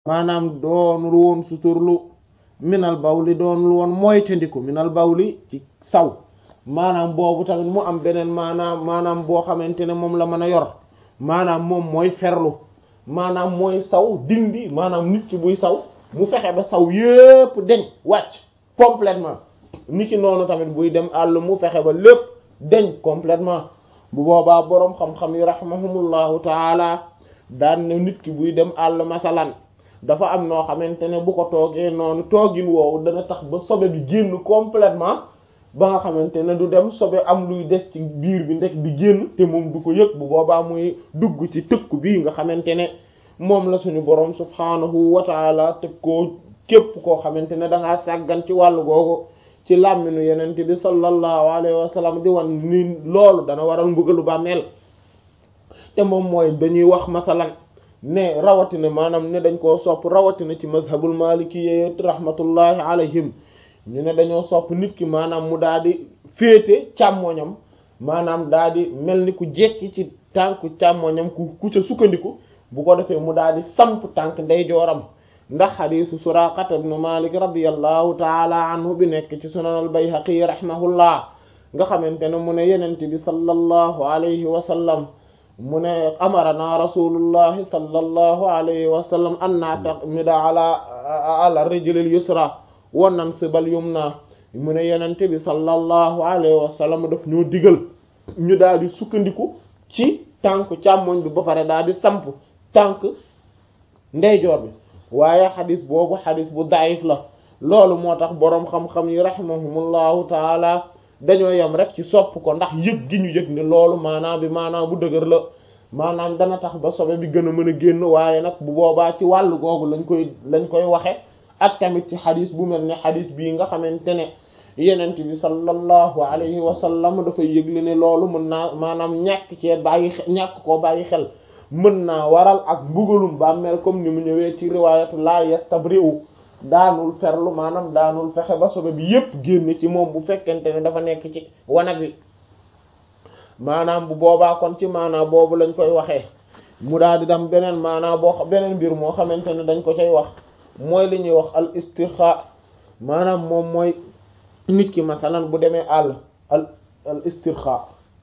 maanaam doonul woon suturlu minal bawli doonul woon moytandiku minal bawli ci saw maanaam boobu tamit mu am beneen maanaam maanaam boo xamante ne moom la mën a yor maanaam moom mooy ferlu maanaam mooy saw dindi maanaam nit ki buy saw mu fexe ba saw yépp deñ wàcc complètement nit ki noonu tamit buy dem àll mu fexe ba lépp deñ complètement bu boobaa boroom xam-xam yi rahimahumullahu taala daan ne nit ki buy dem àll masalan dafa am noo xamante ne bu ko toogee noonu toogin woowu dana tax ba sobe bi génn complètement ba nga xamante ne du dem sobe am luy des ci biir bi ndek di génn te moom du ko yëg bu boobaa muy dugg ci tëkku bii nga xamante ne moom la suñu boroom subhaanahu wa taala tëg koo képp koo xamante ne da ngaa sàggan ci wàllu googu ci làmminu yenente bi sallallahu alayhi wa sallam di wan ni loolu dana waral mbugalu bàmmeel te moom mooy dañuy wax masalan ne rawatina maanaam ne dañ koo sopp rawatina ci mazhabul maliki rahmatullahi alayhim ñu ne dañoo sopp nit ki maanaam mu daal di féete càmmoñam maanaam daal di mel ni ku jekki ci tànku càmmoñam ku ku ca sukkandiku bu ko defee mu daal di samp tànk ndeyjooram ndax xadiisu suraqata ibnu malik radiyallahu taala anhu bi nekk ci sunan al bayhaqi rahimahullah nga xamante ne mu ne yenente bi sallallahu alayhi wa sallam mu ne amarana rasulullahi sallallahu alayhi wa sallam an na'tamida ala ala rijlil yusra wa nansibal yumna mu ne yenente bi sallallahu alayhi wa sallam daf ñoo digal ñu daal di sukkandiku ci tànk càmmoñ bi ba pare daal di samp tànk ndeyjoor bi waaye xadis boobu xadis bu daif la loolu moo tax boroom xam-xam yi rahimahumullahu taala dañoo yem rek ci sopp ko ndax yëg gi ñu yëg ne loolu maanaam bi maanaam bu dëgër la maanaam dana tax ba sobe bi gën a mën a génn waaye nag bu boobaa ci wàllu googu lañ koy lañ koy waxe ak tamit ci xadis bu mel ne xadis bii nga xamante ne yenent bi sallallahu alayhi wa sallam dafay yëgle ne loolu mën naa maanaam ñàkk cee bàyyi ñàkk koo bàyyi xel mën naa waral ak mbugalum bàmmeel comme ni mu ñëwee ci riwaayatu la yastabri'u daanul ferlu maanaam daanul fexe ba sobe bi yépp génn ci moom bu fekkente ne dafa nekk ci wanag wi maanaam bu boobaa kon ci maanaam boobu lañ koy waxee mu daal di dem beneen maanaam boo beneen mbir moo xamante ne dañ ko cay wax mooy li ñuy wax al istirxa maanaam moom mooy nit ki masalan bu demee àll al al istirxa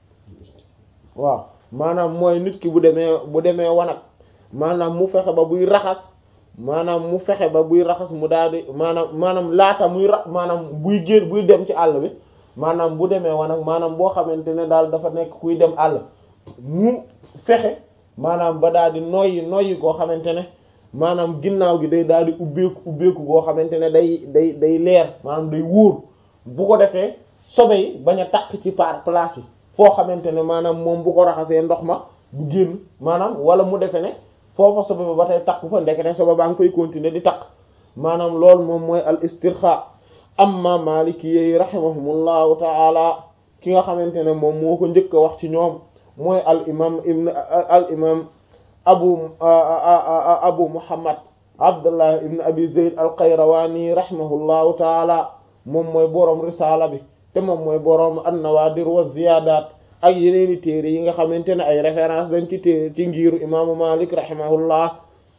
waaw maanaam mooy nit ki bu demee bu demee wanag maanaam mu fexe ba buy raxas maanaam mu fexe ba buy raxas mu daal di maanaam maanaam laata muy ra maanaam buy génn buy dem ci àll bi maanaam bu demee wanag maanaam boo xamante ne daal dafa nekk kuy dem àll mu fexe maanaam ba daal di noyyi noyyi koo xamante ne maanaam ginnaaw gi day daal di ubbeeku ubbeeku goo xamante ne day day day leer maanaam day wóor bu ko defee sobe yi bañ a takk ci par place yi foo xamante ne maanaam moom bu ko raxasee ndox ma du génn maanaam wala mu defe ne foofa sobe ba ba tey takku fa ndekete sobe baa ngi fay continuer di takk maanaam loolu moom mooy al istirxa amma maliki yi rahimahumullahu taala ki nga xamante ne moom moo ko njëkk a wax ci ñoom mooy al imam ibn al imam abu abu muhammad abdullah ibn abi zayd al qayrawani rahimahullahu taala moom mooy boroom risaala bi te moom mooy boroom an-nawaadir wa ziyaadaat ak yeneeni téere yi nga xamante ne ay référence dañ ci téere ci ngiiru imaamu malik rahimahullah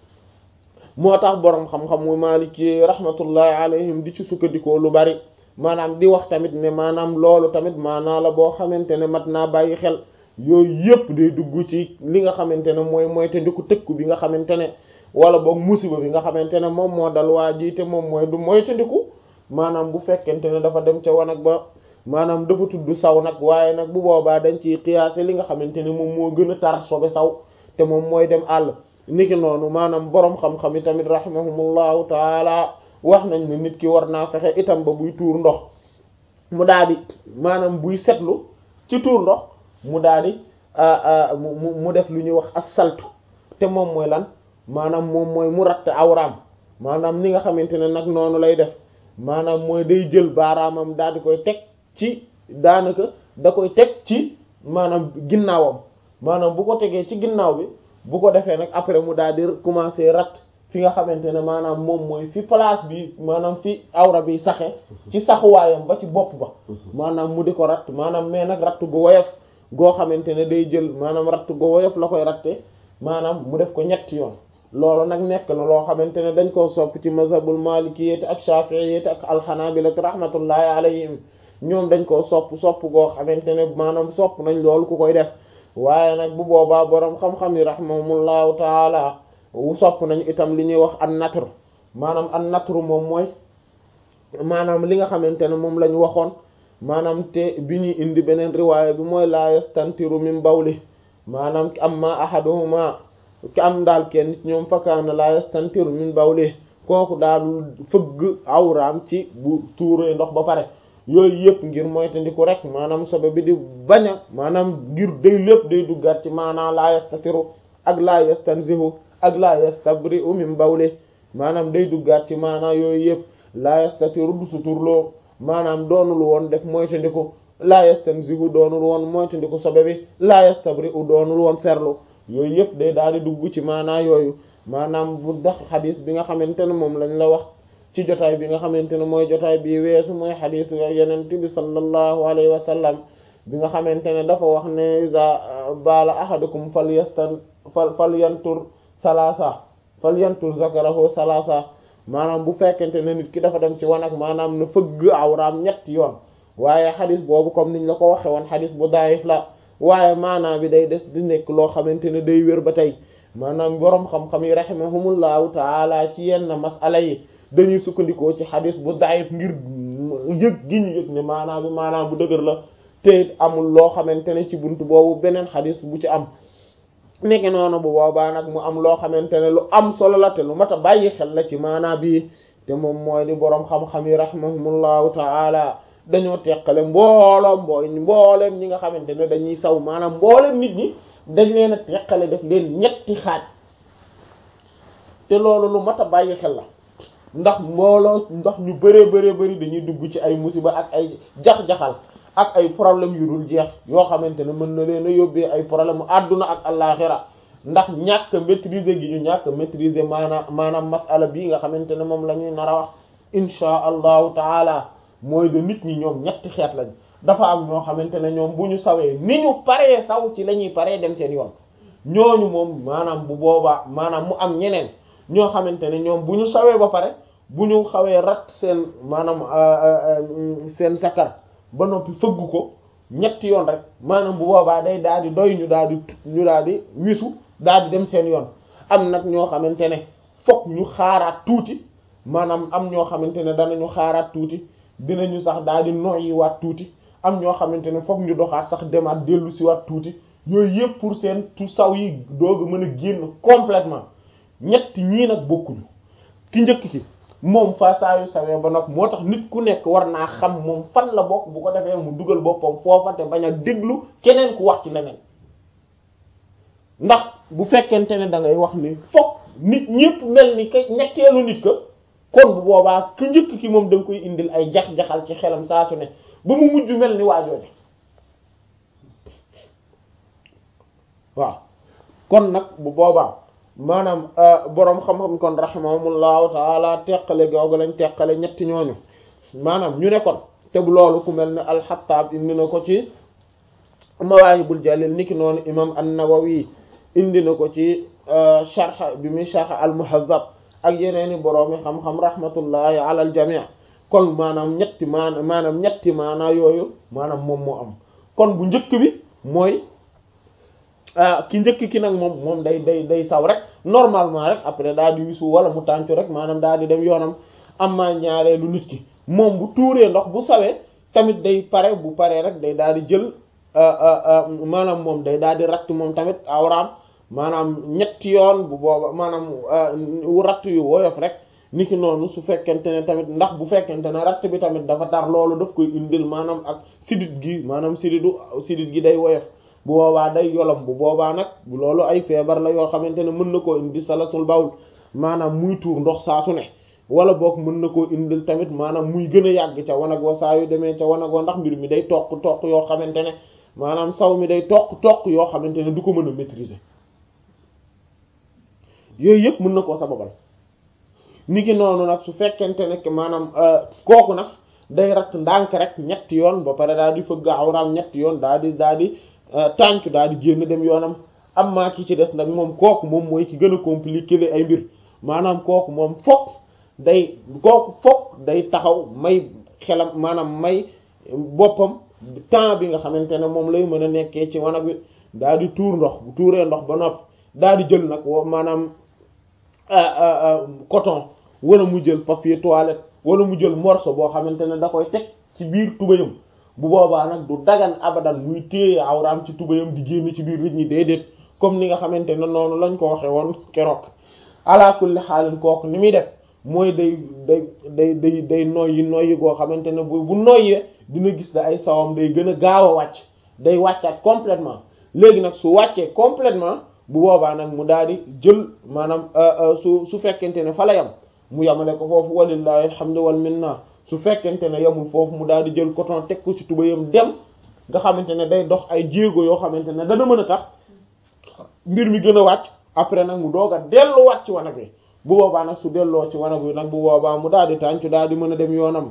moo tax boroom xam-xam mu malik yi rahmatullahi alayhim di ci sukkandikoo lu bari maanaam di wax tamit ne maanaam loolu tamit maanaa la boo xamante ne mat naa bàyyi xel yooyu yëpp day dugg ci li nga xamante ne mooy mooy te ndiku tëkku bi nga xamante ne wala boog musiba bi nga xamante ne moom moo dal waa ji te moom mooy du mooy te ndiku maanaam bu fekkente ne dafa dem ca wanag ba maanaam dafa tudd saw nag waaye nag bu boobaa dañ ciy xiyaase li nga xamante ne moom moo gën a tar sobe saw te moom mooy dem àll niki noonu maanaam boroom xam-xam yi tamit rahimahumullahu taala wax nañ ne nit ki war naa fexe itam ba buy tuur ndox mu daal di maanaam buy setlu ci tuur ndox mu daal di mu mu def lu ñuy wax as-saltu te moom mooy lan maanaam moom mooy mu ratt awraam maanaam ni nga xamante ne nag noonu lay def maanaam mooy day jël baaraamam daal di koy teg ci daanaka da koy teg ci maanaam ginnaawam maanaam bu ko tegee ci ginnaaw bi bu ko defee nag après mu daal di commencer rat fi nga xamante ne maanaam moom mooy fi place bi maanaam fi awra bi saxe ci saxuwaayam ba ci bopp ba maanaam mu di ko ratt maanaam mais nag ratt gu woyof goo xamante ne day jël maanaam ratt gu woyof la koy ratte maanaam mu def ko ñetti yoon loolu nag nekk na loo xamante ne dañ koo sopp ci mazhabul malikiyyati ak shafi'iyyati ak alxanabilati rahmatullahi alayhim ñoom dañ koo sopp sopp goo xamante ne maanaam sopp nañ loolu ku koy def waaye nag bu boobaa boroom xam-xam yi rahimahumullahu taala wu sopp nañ itam li ñuy wax an natr maanaam an natr moom mooy maanaam li nga xamante ne moom lañ waxoon maanaam te bi ñuy indi beneen riwaaya bi mooy la yastantiru min bawli maanaam amma ahaduhuma ki am daal kenn ñoom fakkaana la yastantiru min bawli kooku daal fëgg awraam ci bu tuuree ndox ba pare yooyu yëpp ngir moytandiku rek maanaam sobe bi di bañ a maanaam ngir day lépp day duggaat ci maanaam la yastatiru ak la yastanzihu ak la yastabri'u min bawli maanaam day duggaat ci maanaam yooyu yëpp la yastatiru du suturloo maanaam doonul woon def moytandiku la yastanzihu doonul woon moytandiku sobe bi la yastabri'u doonul woon ferlu yooyu yëpp day daal di dugg ci maanaa yooyu maanaam bu dax xadis bi nga xamante ne moom lañ la wax ci jotaay bi nga xamante ne mooy jotaay bi weesu mooy xadis yenent bi sallallahu alayhi wa sallam bi nga xamante ne dafa wax ne iza baala ahadukum fal yastan fal fal yantur salasa fal yantur zakarahu salasa maanaam bu fekkente ne nit ki dafa dem ci wanag maanaam na fëgg awraam ñetti yoon waaye xadis boobu comme niñ la ko waxe woon xadis bu daayif la waaye maanaam bi day des di nekk loo xamante ne day wér ba tey maanaam boroom xam-xam yi rahimahumullahu taala ci yenn masala yi dañuy sukkandikoo ci xadis bu daayif ngir yëg gi ñu yëg ne maanaam bi maanaam bu dëgër la te it amul loo xamante ne ci buntu boobu beneen xadis bu ci am nekk noonu bu boobaa nag mu am loo xamante ne lu am solo la te lu mat a bàyyi xel la ci maanaam bi te moom mooy di boroom xam-xam yi rahimahumullahu taala dañoo teqale mbooloom mbooy mbooleem ñi nga xamante ne dañuy saw maanaam mbooleem nit ñi dañ leen a teqale def leen ñetti xaaj te loolu lu mat a bàyyi xel la ndax mbooloo ndax ñu bëree bëree bëri dañuy dugg ci ay musiba ak ay jax-jaxal ak ay problème yu dul jeex yoo xamante ne mën na leen a yóbbee ay problème àdduna ak àllaaxira ndax ñàkk maîtriser gi ñu ñàkk maîtriser maanaam maanaam masala bii nga xamante ne moom la ñuy nar a wax inchaa allahu taala mooy de nit ñi ñoom ñetti xeet lañ dafa am ñoo xamante ne ñoom bu ñu sawee ni ñu paree saw ci la ñuy paree dem seen yoon ñooñu moom maanaam bu boobaa maanaam mu am ñeneen ñoo xamante ne ñoom bu ñu sawee ba pare bu ñu xawee rat seen maanaam seen sakar ba noppi fëgg ko ñetti yoon rek maanaam bu boobaa day daal di doy ñu daal di ñu daal di wisu daal di dem seen yoon am nag ñoo xamante ne fokk ñu xaaraat tuuti maanaam am ñoo xamante ne danañu xaaraat tuuti dinañu sax daal di noyyi waat tuuti am ñoo xamante ne fokk ñu doxaat sax demaat dellu si waat tuuti yooyu yëpp pour seen tu saw yi doog a mën a génn complètement ñetti ñii nag bokkuñu ki njëkk ki moom fa saa yu sawee ba nag moo tax nit ku nekk war naa xam moom fan la bokk bu ko defee mu dugal boppam foofa te bañ a déglu keneen ku wax ci leneen ndax bu fekkente ne da ngay wax ni fokk nit ñëpp mel ni ka ñetteelu nit ka kon bu boobaa ki njëkk ki moom da nga koy indil ay jax-jaxal ci xelam saa su ne ba mu mujj mel ni waajooje waaw kon nag bu boobaa maanaam boroom xam-xam kon rahimahumullahu taala teqale googu lañ teqale ñetti ñooñu maanaam ñu ne kon te bu loolu ku mel ne alxattaab indi na ko ci mawaahibul jalil niki noonu imam an-nawawi indi na ko ci sharh bi muy sharh al-muhazzab ak yeneeni boroomi xam-xam rahmatullahi ala al jami' kon maanaam ñetti maana maanaam ñetti maanaa yooyu maanaam moom moo am kon bu njëkk bi mooy ki njëkk ki nag moom moom day day day saw rek normalement rek après daal di wisu wala mu tàncu rek maanaam daal di dem yoonam amma ñaareelu nit ki moom bu tuuree ndox bu sawee tamit day pare bu paree rek day daal di jël maanaam moom day daal di ratt moom tamit awraam maanaam ñetti yoon bu booba maanaam ratt yu woyof rek niki noonu su fekkente ne tamit ndax bu fekkente ne ratt bi tamit dafa tar loolu daf koy indil maanaam ak sidit gi maanaam siditu sidit gi day woyof bu boobaa day yolam bu boobaa nag loolu ay feebar la yoo xamante ne mën na koo indi salasul bawl maanaam muy tuur ndox saa su ne wala boog mën na koo indil tamit maanaam muy gën a yàgg ca wanag wa saa yu demee ca wanag wa ndax mbir mi day toq toq yoo xamante ne maanaam saw mi day toq toq yoo xamante ne du ko mën a maîtriser yooyu yëpp mën na koo sababal niki noonu nag su fekkente ne maanaam kooku nag day ratt ndànk rek ñetti yoon ba pare daal di fëgg awraam ñetti yoon daal di daal di tàncu daal di génn dem yoonam am maa ki ci des nag moom kooku moom mooy ki gën a compliqué ay mbir maanaam kooku moom fokk day kooku fokk day taxaw may xelam maanaam may boppam temps bi nga xamante ne moom lay mën a nekkee ci wanag wi daal di tuur ndox bu tuuree ndox ba noppi daal di jël nag maanaam coton wala mu jël papier toilette wala mu jël morceau boo xamante ne da koy teg ci biir tubayam bu boobaa nag du dagan abadan muy téye awraam ci tubayam di génn ci biir nit ñi déedéet comme ni nga xamante ne noonu lañ ko waxe woon keroog ala kulli xaalin kooku ni muy def mooy day day day day day noyyi noyyi goo xamante ne bu bu noyyee dina gis da ay sawam day gën a gaaw a wàcc day wàccaat complètement léegi nag su wàccee complètement bu boobaa nag mu daal di jël maanaam su su fekkente ne fa la yam mu yamale ko foofu walillahi alhamdu wal minna su fekkente ne yamul foofu mu daal di jël coton teg ko ci tubayam dem nga xamante ne day dox ay jéego yoo xamante ne dana mën a tax mbir mi gën a wàcc après nag mu doog a delluwaat ci wanag wi bu boobaa nag su delloo ci wanag wi nag bu boobaa mu daal di tàncu daal di mën a dem yoonam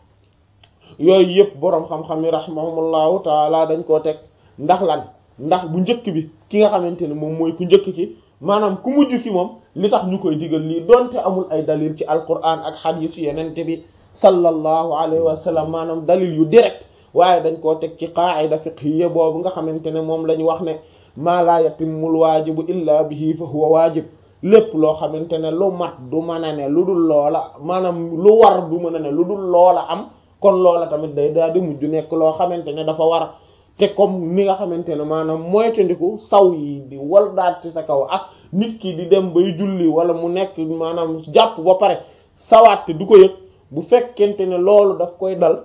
yooyu yëpp boroom xam-xam yi rahimahumullahu taala dañ koo teg ndax lan ndax bu njëkk bi ki nga xamante ne moom mooy ku njëkk ki maanaam ku mujj ki moom li tax ñu koy digal lii donte amul ay dalil ci alquran ak xadiis yenente bi sallallahu alayhi wa sallam maanaam dalil yu direct waaye dañ koo teg ci qaa'ida fiqhiyya boobu nga xamante ne moom la ñu wax ne maa laa yatimmul waajibu illa bihi fa huwa waajib lépp loo xamante ne lu mat du mën a ne lu dul loola maanaam lu war du mën a ne lu dul loola am kon loola tamit day daal di mujj nekk loo xamante ne dafa war te comme ni nga xamante ne maanaam moytandiku saw yi di wal daat ci sa kaw ak nit ki di dem bay julli wala mu nekk maanaam jàpp ba pare sawaat te du ko yëg bu fekkente ne loolu daf koy dal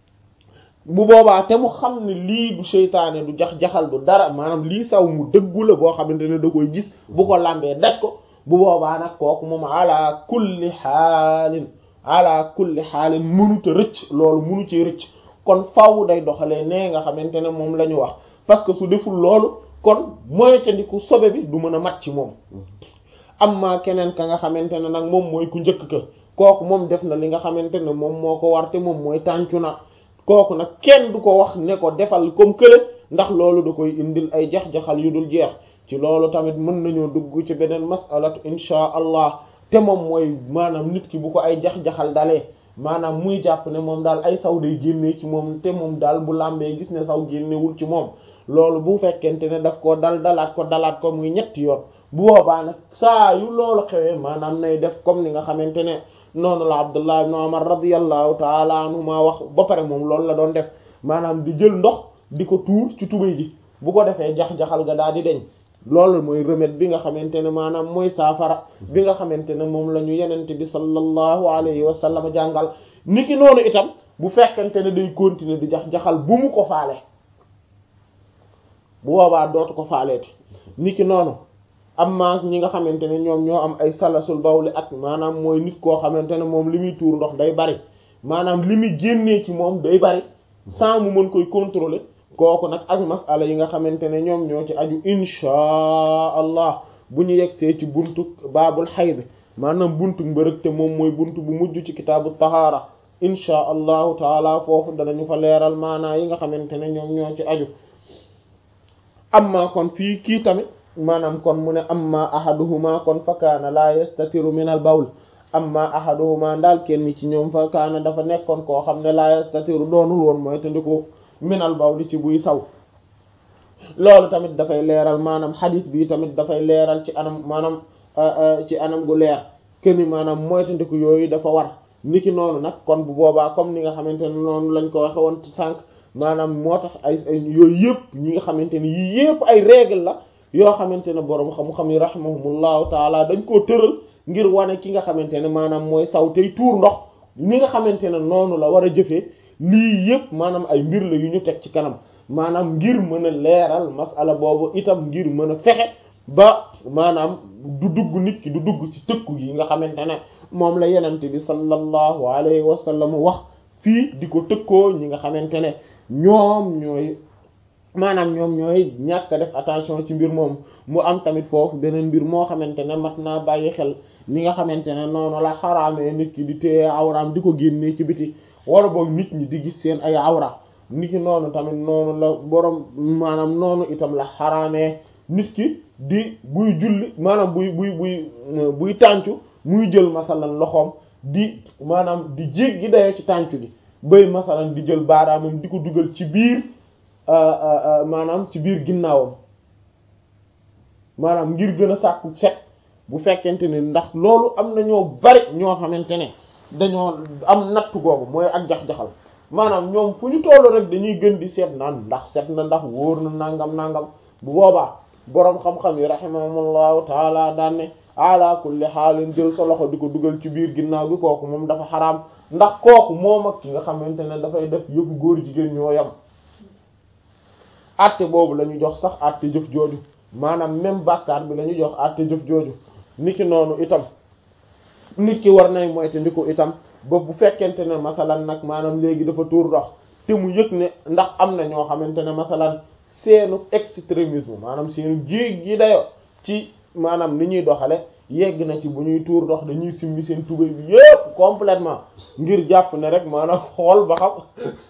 bu boobaa te mu xam ne lii du seytaane du jax-jaxal du dara maanaam lii saw mu dëggu la boo xamante ne da koy gis bu ko lambee daj ko bu boobaa nag kooku moom ala kulli xaalin ala kulli xaalin mënuta rëcc loolu mënu ci rëcc kon faaw day doxalee nee nga xamante ne moom la ñu wax parce que su deful loolu kon moytandiku sobe bi du mën a mat ci moom amma keneen ka nga xamante ne nag moom mooy ku njëkk ka kooku moom def na li nga xamante ne moom moo ko war te moom mooy tàncu na kooku nag kenn du ko wax ne ko defal comme kële ndax loolu da koy indil ay jax-jaxal yu dul jeex ci loolu tamit mën nañoo dugg ci beneen masalatu inchaa allah te moom mooy maanaam nit ki bu ko ay jax-jaxal dalee maanaam muy jàpp ne moom daal ay saw day génnee ci moom te moom daal bu làmbee gis ne saw génnewul ci moom loolu bu fekkente ne daf ko dal dalaat ko dalaat ko muy ñetti yoon bu boobaa nag saa yu loolu xewee maanaam nay def comme ni nga xamante ne noonu la Abdullah ibn Umar radiyallahu taala anhuma wax ba pare moom loolu la doon def maanaam di jël ndox di ko tuur ci tubéy ji bu ko defee jax-jaxal ga daal di deñ loolu mooy remède bi nga xamante ne maanaam mooy saafara bi nga xamante ne moom la ñu yenente bi sallallahu alayhi wa sallam jàngal niki noonu itam bu fekkente ne day continuer di jax-jaxal bu mu ko faale bu boobaa dootu ko faaleeti niki noonu amma ñi nga xamante ne ñoom ñoo am ay salasul bawli ak maanaam mooy nit koo xamante ne moom li muy tuur ndox day bari maanaam li muy génnee ci moom day bari sans mu mën koy contrôler kooku nag ak masala yi nga xamante ne ñoom ñoo ci aju inchaa allah bu ñu yegsee ci buntu baabul xayd maanaam buntu mbërëg te moom mooy buntu bu mujj ci kitaabu tahaara inchaa allahu taala foofu danañu fa leeral maanaa yi nga xamante ne ñoom ñoo ci aju amma kon fii kii tamit maanaam kon mu ne amma ahaduhuma kon fa kaana laa yastatiru min al bawl amma ahaduhuma ndaal kenn ci ñoom fa kaana dafa nekkoon koo xam ne laa yastatiru doonul woon mooy tandiku min al bawl ci buy saw loolu tamit dafay leeral maanaam xadis bi tamit dafay leeral ci anam maanaam ci anam gu leer kenn maanaam mooy tandiku yooyu dafa war niki noonu nag kon bu boobaa comme ni nga xamante ne noonu lañ ko waxe woon ci sànq maanaam moo tax ay yooyu yëpp ñi nga xamante ne yii yëpp ay règle la yoo xamante ne boroom xam-xam yi rahimahumullahu taala dañ koo tëral ngir wane ki nga xamante ne maanaam mooy saw tey tuur ndox ni nga xamante ne noonu la war a jëfee lii yëpp maanaam ay mbir la yu ñu teg ci kanam maanaam ngir mën a leeral masala boobu itam ngir mën a fexe ba maanaam du dugg nit ki du dugg ci tëkku yi nga xamante ne moom la yenente bi sallallahu alayhi wa sallam wax fii di ko tëkkoo ñi nga xamante ne ñoom ñooy maanaam ñoom ñooy ñàkk def attention ci mbir moom mu am tamit foofu beneen mbir moo xamante ne mat naa bàyyi xel ni nga xamante ne noonu la xaraamee nit ki di téye awraam di ko génnee ci biti wala boog nit ñi di gis seen ay awra nit ki noonu tamit noonu la borom maanaam noonu itam la xaraamee nit ki di buy julli maanaam buy buy buy buy tàncu muy jël masalan loxoom di maanaam di jéggi dayoo ci tàncu gi bay masalan di jël baaraamam di ko dugal ci biir maanaam ci biir ginnaawam maanaam ngir gën a sàkku set bu fekkente ne ndax loolu am na ñoo bari ñoo xamante ne dañoo am natt googu mooy ak jax-jaxal maanaam ñoom fu ñu tollu rek dañuy gën di seet naan ndax set na ndax wóor na nangam nangam bu boobaa boroom xam-xam yi rahimahumullahu taala daan ne ala kulli xaalin jël sa loxo di ko dugal ci biir ginnaaw gi kooku moom dafa xaraam ndax kooku moom ak ki nga xamante ne dafay def yëfu góor jigéen ñoo yam àtte boobu la ñu jox sax àtte jëf jooju maanaam même bàkkaar bi la ñu jox àtte jëf jooju niki noonu itam nit ki war nay moyte ndi ko itam ba bu fekkente ne masalan nag maanaam léegi dafa tuur ndox te mu yëg ne ndax am na ñoo xamante ne masalan seenu extrémisme maanaam seenu jéeg gi dayo ci maanaam ni ñuy doxale yegg na ci bu ñuy tuur ndox dañuy simmi seen tubéy bi yépp complètement ngir jàpp ne rek maanaam xool ba xam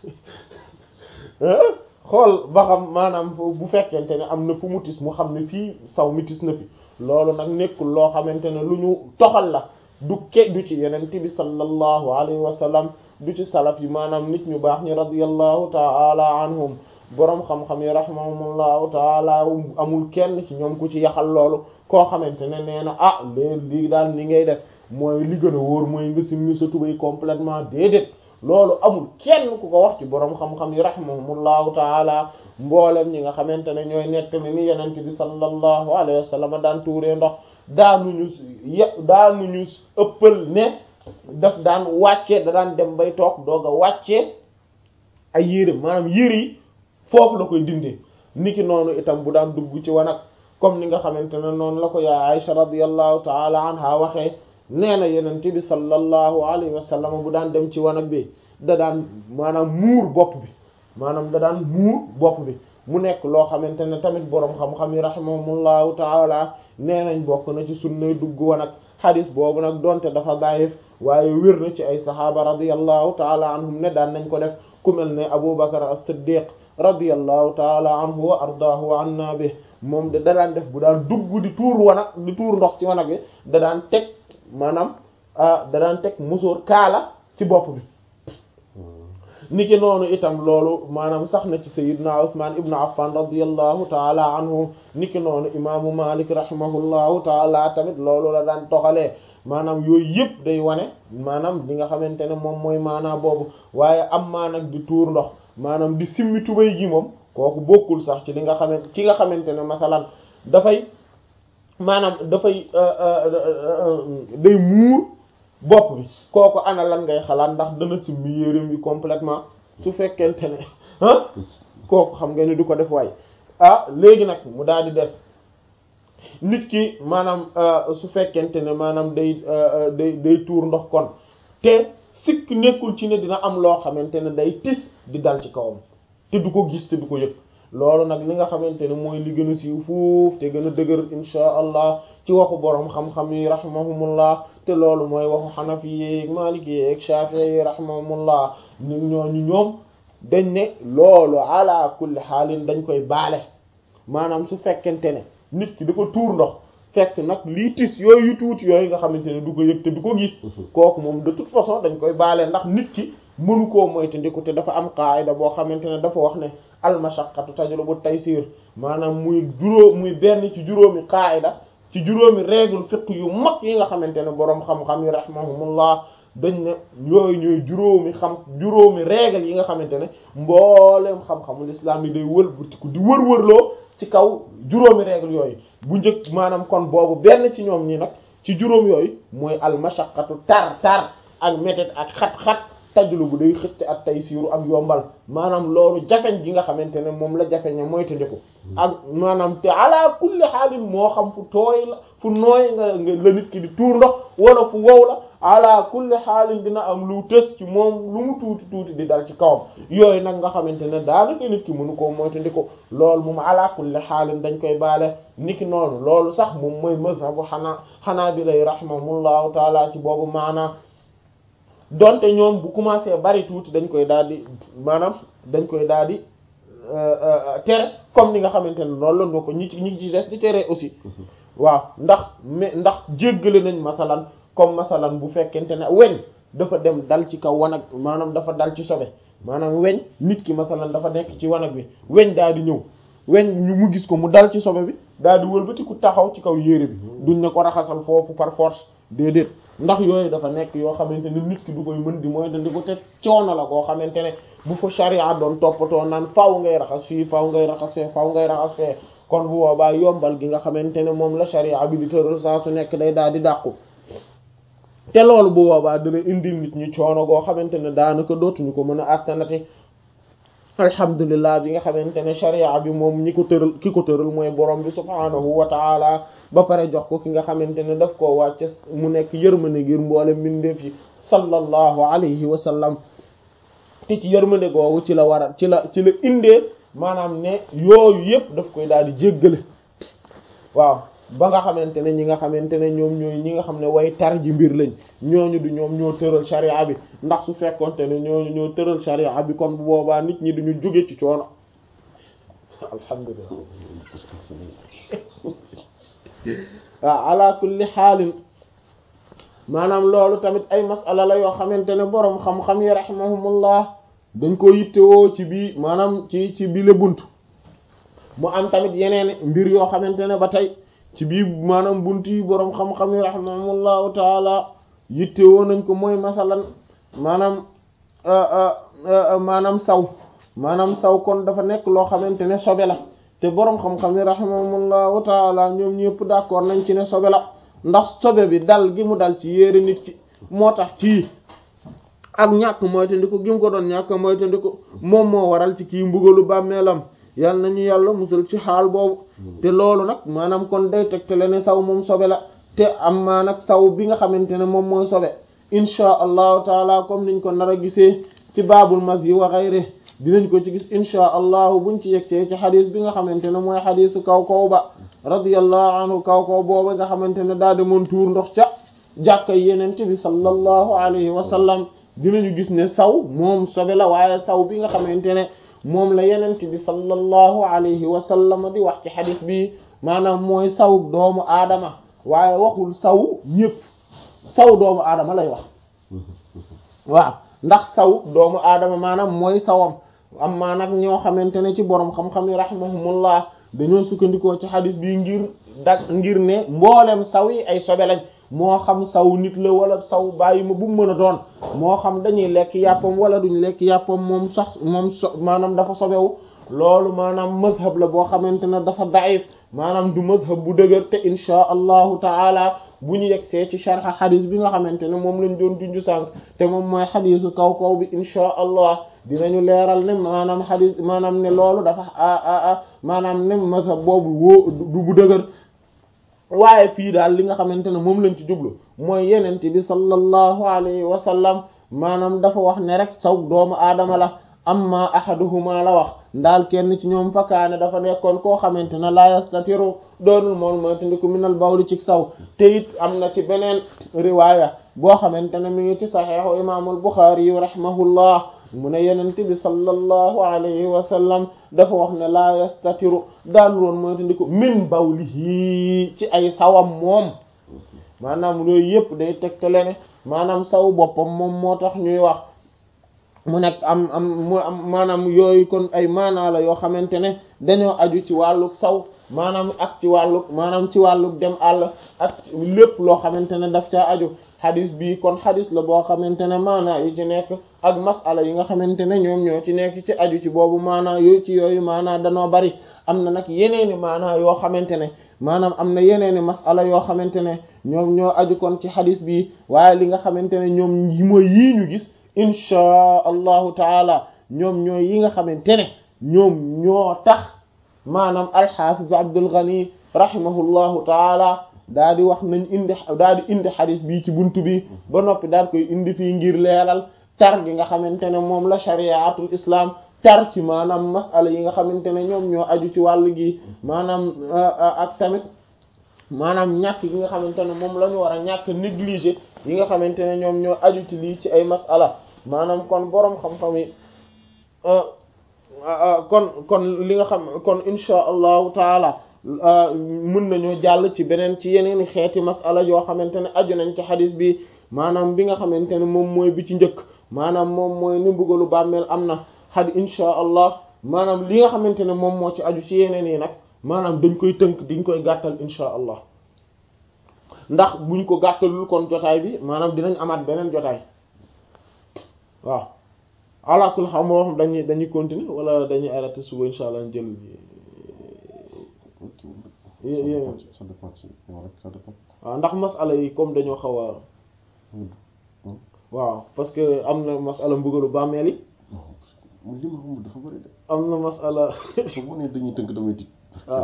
xool ba xam maanaam bu fekkente ne am na fu mu tis mu xam ne fii saw mi tis na fi loolu nag nekkul loo xamante ne lu ñu toxal la du ke du ci yenente bi sallallahu alayhi wa sallam du ci salaf yi maanaam nit ñu baax ñi radiyallahu ta'ala anhum boroom xam-xam yi rahimahumullahu ta'ala amul kenn ci ñoom ku ci yaxal loolu koo xamante ne nee na ah léegi lii daal ni ngay def mooy li gën a wóor mooy nga simmi sa tubay complètement déedéet loolu amul kenn ku ko wax ci boroom xam-xam yi rahimahumullahu ta'ala mboolem ñi nga xamante ne ñooy nettali ni yenente bi sallallahu alayhi wa sallam daan tuuree ndox daanuñu ye daanuñu ëppal ne daf daan wàccee da daan dem bay toog doog a wàccee ay yére maanaam yére yi foofu la koy dindee niki noonu itam bu daan dugg ci wanag comme ni nga xamante ne noonu la ko yaa Aisha radiyallahu ta'ala anha waxee nee na yenente bi sallallahu alayhi wa sallam bu daan dem ci wanag bi da daan maanaam muur bopp bi maanaam da daan muur bopp bi mu nekk loo xamante ne tamit boroom xam-xam yi rahimahumullahu ta'ala nee nañ bokk na ci sunnay dugg wanag xadis boobu nag donte dafa daayif waaye wér na ci ay saxaaba radiyallahu taala anhum ne daan nañ ko def ku mel ne Abu Bakar as-Siddiq radiyallahu taala anhu wa ardaahu wa anna bi moom de da daan def bu daan dugg di tuur wanag di tuur ndox ci wanag bi da daan teg maanaam da daan teg musóor kaala ci bopp bi niki noonu itam loolu maanaam sax na ci sayyidna Usman ibn Affan radiyallahu taala anhu niki noonu imaamu Malik rahimahullahu taala tamit loolu la daan toxalee maanaam yooyu yëpp day wane maanaam li nga xamante ne moom mooy maanaa boobu waaye am maa nag di tuur ndox maanaam di simmi tubay gi moom kooku bokkul sax ci li nga xamante ki nga xamante ne masalan dafay maanaam dafay day muur bopp bi kooku ana lan ngay xalaat ndax dana simmi yéreem yi complètement su fekkente ne ah kooku xam nga ni du ko def waay ah léegi nag mu daal di des nit ki maanaam su fekkente ne maanaam day day day tuur ndox kon te sikk nekkul ci ne dina am loo xamante ne day tis di dal ci kawam te du ko gis te du ko yëg loolu nag li nga xamante ne mooy li gën a siiw fuuf te gën a dëgër insha allah ci waxu boroom xam-xam yi rahimahumullah te loolu mooy waxu xanafi yi maliki yi ak shafi'i yi rahimahumullah ni ñooñu ñoom dañ ne loolu ala kulli xaalin dañ koy baale maanaam su fekkente ne nit ki dafa tuur ndox fekk nag lii tis yooyu tuuti yooyu nga xamante ne du ko yëg te du ko gis kooku moom de toute façon dañ koy baale ndax nit ki mënu koo moytandiku te dafa am qaayida boo xamante ne dafa wax ne almashaqqatu tajlubu taysir maanaam muy juróom muy benn ci juróomi qaayida ci juróomi règle fiqh yu mag yi nga xamante ne boroom xam-xam yi rahimahumullah dañ ne yooyu ñooy juróomi xam juróomi règle yi nga xamante ne mbooleem xam-xamul islam yi day wëlbatiku di wër-wërloo ci kaw juróomi règle yooyu bu njëkk maanaam kon boobu benn ci ñoom ñi nag ci juróom yooyu mooy almashaqqatu tar tar ak métet ak xat-xat tajlu bu day xëcc ak tay siiru ak yombal maanaam loolu jafeñ gi nga xamante ne moom la jafeña mooy te ndiku ak maanaam te ala kulli xaalin moo xam fu tooy la fu nooy nga la nit ki di tuur ndox wala fu wow la ala kulli xaalin dina am lu tës ci moom lu mu tuuti tuuti di dal ci kawam yooyu nag nga xamante ne daanaka nit ki mënu koo moytu ndiku loolu moom ala kulli xaalin dañ koy baale niki noonu loolu sax moom mooy mazhabu xanaa xanaa bi lay rahimahumullahu taala ci boobu maanaam donte ñoom bu commencé bari tuuti dañ koy daal di maanaam dañ koy daal di tere comme ni nga xamante ne loolu la ñu ko ñi ci ñi ci des di tere aussi waaw ndax mais ndax jéggale nañ masalan comme masalan bu fekkente ne weñ dafa dem dal ci kaw wanag maanaam dafa dal ci sobe maanaam weñ nit ki masalan dafa nekk ci wanag bi weñ daal di ñëw weñ ñu mu gis ko mu dal ci sobe bi daal di wëlbati ku taxaw ci kaw yére bi duñ ne ko raxasal foofu par force déedéet ndax yooyu dafa nekk yoo xamante ne nit ki du koy mën di mooy dandi ko te coono la koo xamante ne bu fa sharia doon toppatoo naan faaw ngay raxas fii faaw ngay raxas fee faaw ngay raxas fee kon bu boobaa yombal gi nga xamante ne moom la sharia bi di tëral saa su nekk day daal di dàqu te loolu bu boobaa dina indil nit ñi coono goo xamante ne daanaka dootuñu ko mën a attanati alhamdulilah bi nga xamante ne sharia bi moom ñi ko tëral ki ko tëral mooy borom bi subhaanahu wa taala ba pare jox ko ki nga xamante ne daf koo wàcce mu nekk yërmande ngir mboole mbindeef yi sallallahu alayhi wa sallam te ci yërmande googu ci la war a ci la ci la indee maanaam ne yooyu yëpp daf koy daal di jéggale waaw ba nga xamante ne ñi nga xamante ne ñoom ñooy ñi nga xam ne way tar ji mbir lañ ñooñu du ñoom ñoo tëral sharia bi ndax su fekkonte ne ñooñu ñoo tëral sharia bi kon bu boobaa nit ñi duñu jóge ci coono alhamdulillah waaw ala kulli xaalin maanaam loolu tamit ay masala la yoo xamante ne boroom xam-xam yi rahimahumullah dañ ko yittewoo ci bii maanaam ci ci bile bunt mu am tamit yeneen mbir yoo xamante ne ba tey ci bii maanaam bunt yi boroom xam-xam yi rahimahumullahu taala yittewoo nañ ko mooy masalan maanaam maanaam saw maanaam saw kon dafa nekk loo xamante ne sobe la te boroom xam-xam yi rahimahumullahu taala ñoom ñëpp d'accord nañ ci ne sobe la ndax sobe bi dal gi mu dal ci yére nit ki moo tax ci ak ñàkk moytandiku gi mu ko doon ñàkk moytandiku moom moo waral ci kii mbugalu bàmmeelam yal nañu yàlla musul ci xaal boobu te loolu nag maanaam kon day tegtale ne saw moom sobe la te am maa nag saw bi nga xamante ne moom mooy sobe inchaa allahu taala comme niñ ko nar a gisee ci baabul mas yi wa xayri dinañ ko ci gis inchaa allahu buñ ci yegsee ci xadis bi nga xamante ne mooy xadisu kaw kaw ba radiyallahu anhu kaw kaw booba nga xamante ne daa demoon tuur ndox ca jàkka yenente bi sallallahu alayhi wa sallam dinañu gis ne saw moom sobe la waaye saw bi nga xamante ne moom la yenente bi sallallahu alayhi wa sallam di wax ci xadis bi maanaam mooy saw doomu aadama waaye waxul saw ñëpp saw doomu aadama lay wax waaw ndax saw doomu aadama maanaam mooy sawam am maa nag ñoo xamante ne ci borom xam-xam yi rahimahumullah dañoo sukkandikoo ci xadis bi ngir dag ngir ne mboolem saw yi ay sobe lañ moo xam saw nit la wala saw bàyyi ma bu mu mën a doon moo xam dañuy lekk yàppam wala duñ lekk yàppam moom sax moom so maanaam dafa sobewu loolu maanaam mazhab la boo xamante ne dafa daif maanaam du mazhab bu dëgër te inchaa allahu taala bu ñu yegsee ci sharxa xadis bi nga xamante ne moom lañ doon junju sànq te moom mooy xadisu kaw kaw bi inchaa allah dinañu leeral ne maanaam xadis maanaam ne loolu dafa a maanaam ne mazhab boobu woo du bu dëgër waaye fii daal li nga xamante ne moom lañ ci jublu mooy yenente bi sallallahu alayhi wa sallam maanaam dafa wax ne rek saw doomu aadama la amma ahaduhuma la wax ndaal kenn ci ñoom fakkaane dafa nekkoon koo xamante ne la yastatiru doonul moom moytandiku minal bawli ci saw te it am na ci beneen riwaaya boo xamante ne mi ngi ci saxiixu imaamul Buxaari yu rahimahullah mu ne yenente bi sallallahu alayhi wa sallam dafa wax ne la yastatiru daal woon moytandiku min bawlihi ci ay sawam moom maanaam loolu yëpp day tegtale ne maanaam saw boppam moom moo tax ñuy wax mu nekk am am mu am maanaam yooyu kon ay maanaa la yoo xamante ne dañoo aju ci wàlluk saw maanaam ak ci wàlluk maanaam ci wàlluk dem àll ak lépp loo xamante ne daf caa aju xadis bi kon xadis la boo xamante ne maanaa yu ci nekk ak masala yi nga xamante ne ñoom ñoo ci nekk ci aju ci boobu maanaa yooyu ci yooyu maanaa danoo bari am na nag yeneeni maanaa yoo xamante ne maanaam am na yeneeni masala yoo xamante ne ñoom ñoo aju kon ci xadis bi waaye li nga xamante ne ñoom yi mooy yii ñu gis inchaa allahu taala ñoom ñooy yi nga xamante ne ñoom ñoo tax maanaam alxafiz Abdul Ghani rahimahullahu taala daa di wax nañ indi daa di indi xadis bii ci buntu bi ba noppi daal koy indi fii ngir leeral tar gi nga xamante ne moom la shariatul islam tar ci maanaam masala yi nga xamante ne ñoom ñoo aju ci wàll gi maanaam ak tamit maanaam ñàkk gi nga xamante ne moom la ñu war a ñàkk négliger yi nga xamante ne ñoom ñoo aju ci lii ci ay masala maanaam kon boroom xam-xam yi kon kon li nga xam kon insha allahu taala mën nañoo jàll ci beneen ci yeneen xeeti masala yoo xamante ne aju nañ ci xadis bi maanaam bi nga xamante ne moom mooy bi ci njëkk maanaam moom mooy ni mbugalu bàmmeel am na xad insha allah maanaam li nga xamante ne moom moo ci aju ci yeneen yi nag maanaam dañ koy tënk diñ koy gàttal insha allah ndax buñ ko gàttalul kon jotaay bi maanaam dinañ amaat beneen jotaay waaw alaakul xam moo xam dañuy dañuy continuer wala dañuy arrêter suba insha allah jël yéen ça dépend ci yow rek ça dépend. waaw ndax masala yi comme dañoo xaw a waaw parce que am na masala mbugalu bàmmeel yi non li ma xamul dafa bëri de. am na masala su ma nee dañuy tënk damay tiit. waaw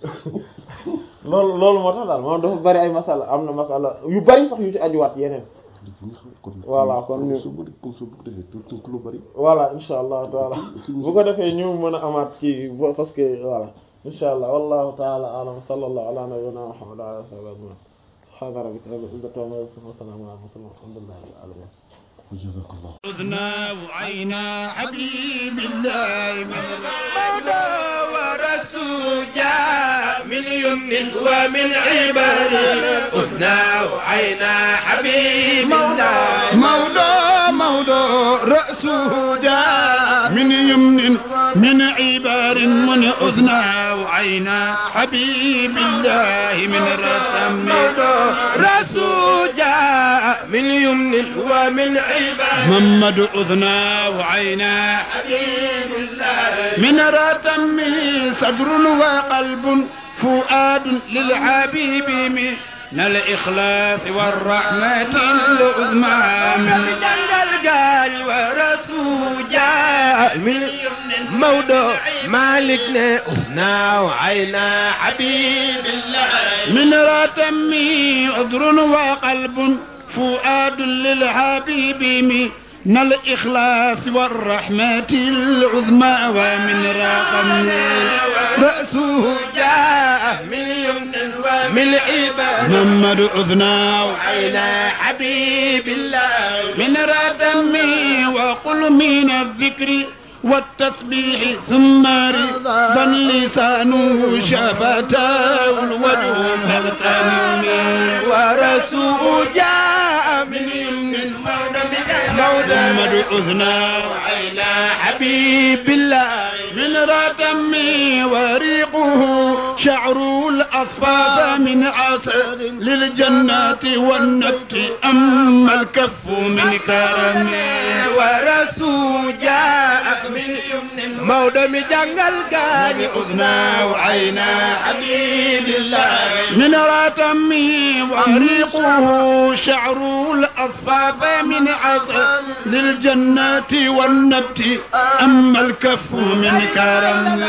loolu loolu moo tax daal moom dafa bari ay masala am na masala yu bari sax yu ci ajuwaat yeneen voilà kon ñu su bëri comme su bu defee tout tënk lu bëri. voilà insha allah taala bu ko defee ñu mën a amaat kii parce que voilà insha allah wallahu taala alam sallallahu ala nabiyyina muhammad wa ala alihi wa sahbihi subhana rabbika rabbil izzati amma yasifun wa salamun ala mursalin walhamdulillahi rabbil alamin جزاك الله أذنا وعينا حبيب الله من مدى ورسول جاء من يمن ومن عبر أذنا وعينا حبيب الله مولى مولى رأسه جاء من يمن من عبر من أذنا وعينا حبيب الله من رسم رسول جاء من يمن ومن عبر محمد أذنا وعينا حبيب الله من رتم صدر وقلب فؤاد للحبيب من الإخلاص والرحمة العظمى من جنجل قال ورسول جاء من موضوع مالكنا أذنا وعينا حبيب الله من رتم عذر وقلب فؤاد للحبيب من الإخلاص والرحمة العظمى ومن رقم رأسه جاء من يمن ومن عباد محمد أذنا وعينا حبيب الله من ردم وقل من الذكر والتسبيح ثم رضا لسانه شفتاه الوجه مغتنم ورسول جاء من يمن محمد أذنا وعينا حبيب الله من ردم وريقه شعر الأصفاف من عسل للجنات والنبت أما الكف من كرم ورسول جاء من يمن مودم جنگل قال أذنا وعينا حبيب الله من رتم وريقه شعر الأصفاف من عسل للجنات والنبت أما الكف من كرم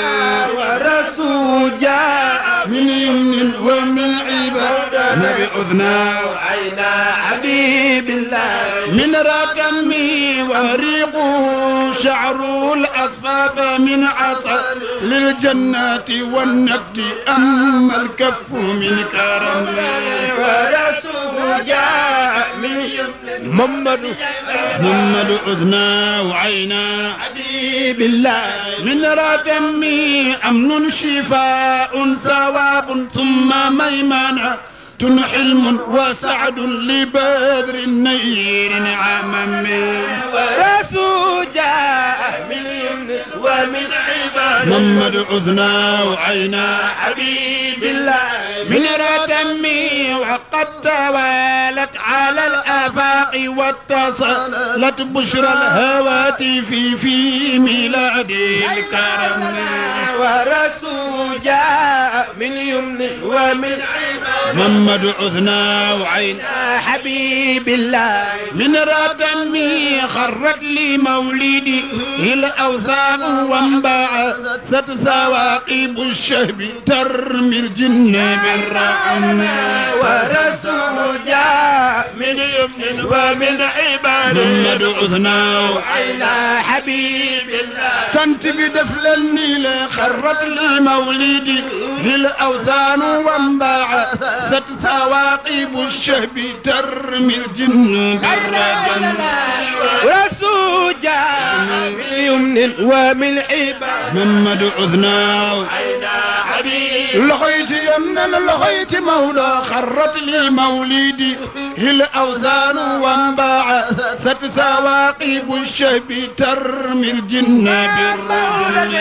ورسول جاء من يمن ومن عباد نبي أذنا وعينا حبيب الله من رتم وريقه شعر الأصفاف من عسل للجنات والنبت أما الكف من كرم ورسول جاء من يمن محمد محمد أذنا وعينا حبيب الله من رتم أمن شفاء ثواب ثم ميمنة حلم وسعد لبدر النير نعما ورسول جاء من يمن ومن عباد محمد أذنا وعينا حبيب الله من رتمي وقد توالت على الآفاق واتصلت بشرى الهواتف في ميلاد الكرم ورسول جاء من يمن ومن عباد محمد أذنا وعينا حبيب الله من رتمي خرت لي مولدي الأوثان وانبعثت ثواقب الشهب ترمي الجن بالرحم ورسول جاء من يمن ومن عباد محمد أذنا وعينا حبيب الله تنتبي دفل النيل خرت لي مولدي الأوثان وانبعثت ثواقب الشهب ترمي الجن بالرجم رسول جاء من يمن يمن ومن عباد محمد أذناه عينا حبيب لقيت يمنا لقيت مولى خرت لي مولدي الأوزان وانبعثت ثواقب الشهب ترمي الجن بالرجل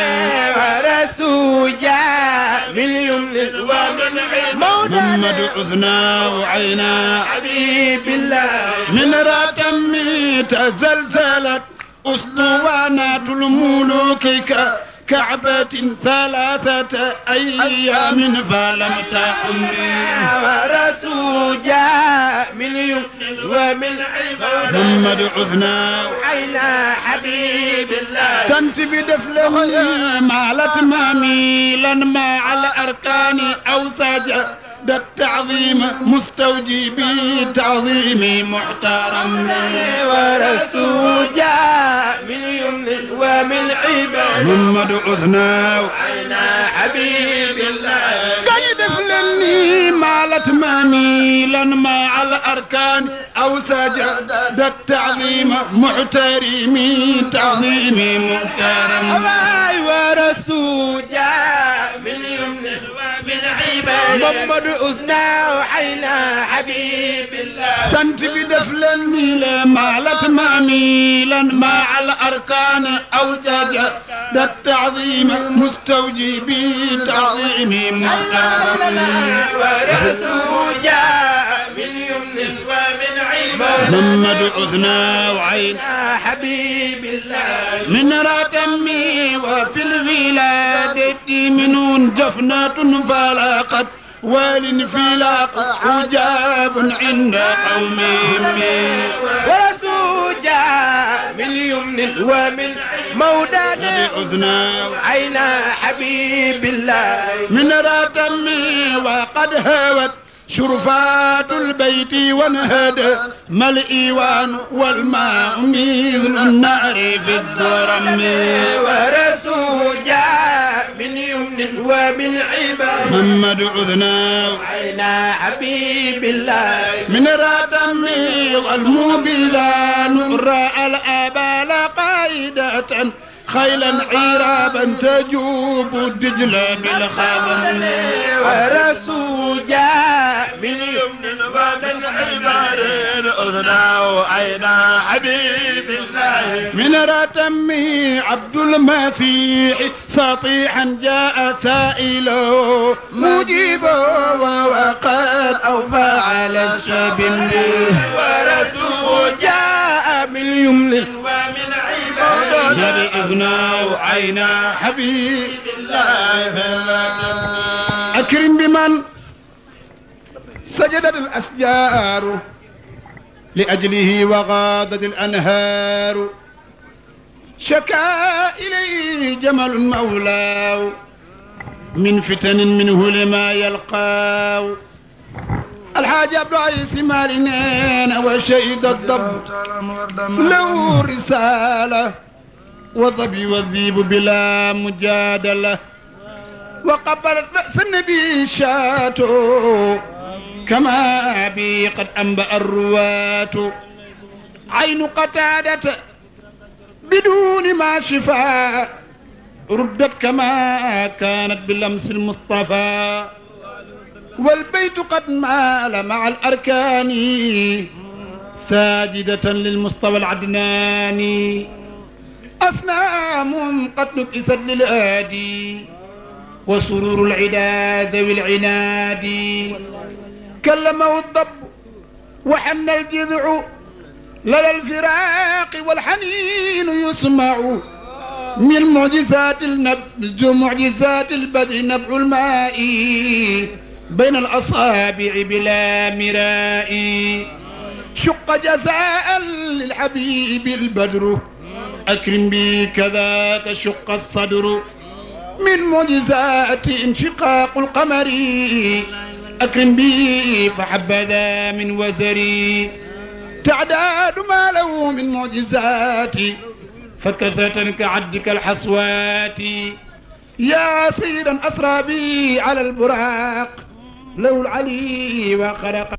ورسول جاء من يمن ومن عباد محمد أذناه عينا حبيب الله من راتمي تزلزلت أسطوانات الملوك ك- كعبة ثلاثة أيام فلم تحم ورسول جاء من يمن ومن عباد محمد عثنا عينا حبيب الله تنت بدفله مالت ماميلا مع الأركان أو سجد التعظيم مستوجبي تعظيم محترم ورسول جاء من يمن ومن عباد محمد عثنا عينا حبيب الله قيد فلني مالت ماميلا مع الأركان أو سجد التعظيم محترمي تعظيم محترم أباي ورسول جاء من يمن ومن عباد محمد أذنا وحينا حبيب الله تنت بدفلني مالت ماميلا مع الأركان أو سجد التعظيم مستوجبي تعظيم محترم ورسول جاء من يمن ومن عباد محمد عثنا وعين حبيب الله من راتمي وفي الولادة منون جفنة فلاقت وال فلاق حجاب عند قومهم ورسول جاء من يمن ومن مودانا بأذنا عينا حبيب الله من راتمي وقد هوت شرفات البيت وانهدى ما الإيوان والماء مثل النار في الدرم ورسول جاء من يمن ومن عباد محمد عذنا عينا حبيب الله من راتمي والموبلا نرى الآبال قائدة خيلا عرابا تجوب الدجل بالخضم ورسول جاء من يمن ومن عباد أذنا وعينا حبيب الله من رتمي عبد المسيح سطيحا جاء سائله مجيبا وقد أوفى على الشبل ورسول جاء من يمن ومن عباد بإذنه عينا حبيب الله أكرم بمن سجدت الأشجار لأجله وغادت الأنهار شكا إليه جمل مولاه من فتن منه لما يلقاه الحاج عبد العزيز مالنين وشهد الضب له رسالة وظبي والذيب بلا مجادلة وقبلت رأس النبي شاتو كما بي قد أنبأ الرواة عين قتادة بدون ما شفاء ردت كما كانت بلمس المصطفى والبيت قد مال مع الأركان ساجدة للمصطفى العدناني أصنام قد نكست للآدي وسرور العدا ذوي العناد كلمه الضب وحن الجذع لدى الفراق والحنين يسمع من معجزات النبج معجزات البدر نبع الماء بين الأصابع بلا مراء شق جزاء للحبيب البدر أكرم بي كذاك شق الصدر من معجزات انشقاق القمر أكرم بي فحبذا من وزري تعداد ما له من معجزات فكثرة كعدك الحصوات يا سيدا أسرى بي على البراق له العلي وخلق